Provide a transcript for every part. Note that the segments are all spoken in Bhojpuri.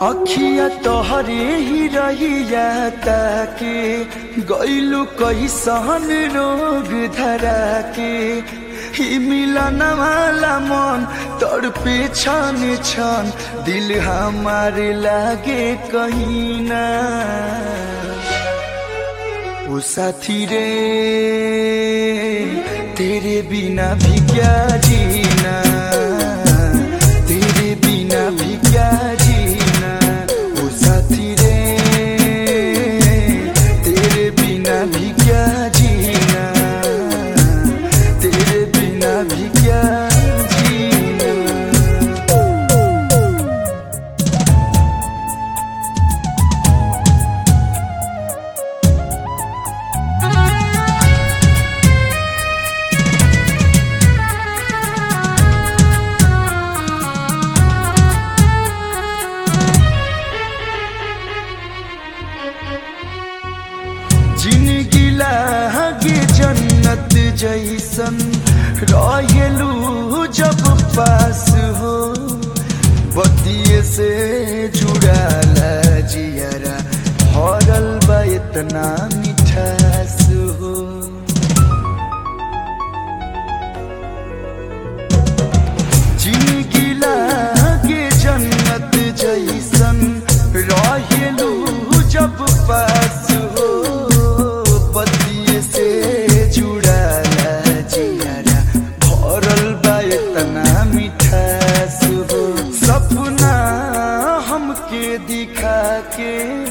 अखिया तोहरे ही रहिया ताके गैलू कैसन रोग धरा के ही मिलन वाला मन तड़पे छन छन दिल हमारे लागे कहीं ना ओ साथी रे तेरे बिना भी क्या जीना तेरे बिना भी क्या जीना ओ साथी रे तेरे बिना भी क्या जीना तेरे बिना भी क्या जीना जिनगी लागे जन्नत जैसन रहेलू जब पास हो बतिये से जुड़ाला जियरा हरल बा इतना मिठास हो जिनगी लागे जन्नत जैसन रहेलू जब पास हो पतिये से जुड़ाला जियारा भरल बा इतना मिठास हो सपना हमके दिखा के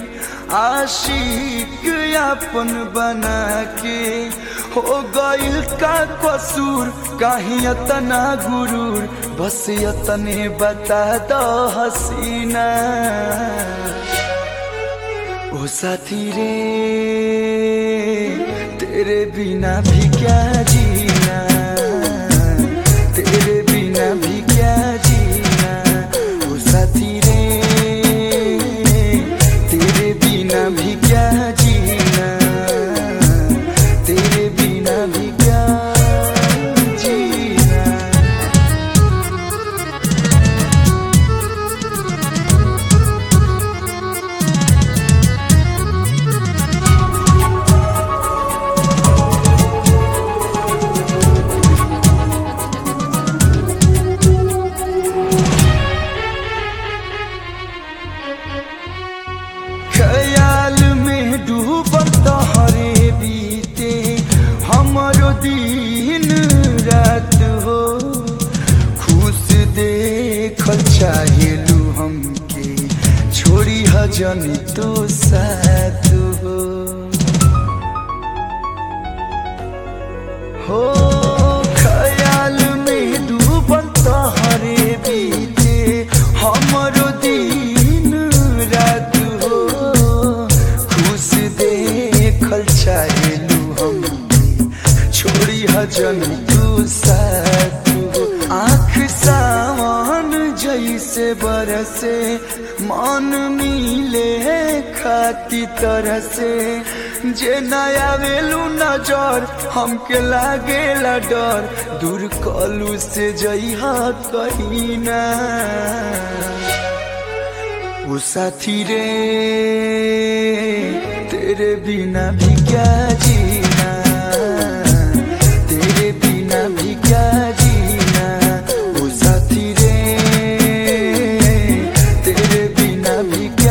आशिक अपन बना के हो गइल का कसूर काहे इतना गुरूर बस इतने बता दो हसीना ओ साथी रे तेरे बिना भी क्या जीना तेरे बिना भी क्या जीना ओ साथी रे तेरे बिना भी क्या जीना तेरे बिना भी क्या जीना ख्याल में डूबल तोहरे बीते हमरो दिन रात हो खुश देखल चाहेलू हमके छोड़ी हजन तो साथ हो हो ख्याल में डूबल तोहरे बीते हमरो दिन रात हो खुश देखल चाहेलू हम छोड़ी हजन तू साथ हो आँख सावन जैसे बरसे मन मिले खाती तरह से जे नया वेलू नजर हमके लागेला डर दूर कलू से जइहा कहीं ना ओ साथी रे तेरे बिना भी क्या जीना तेरे बिना भी क्या जीना ओ साथी रे तेरे बिना भी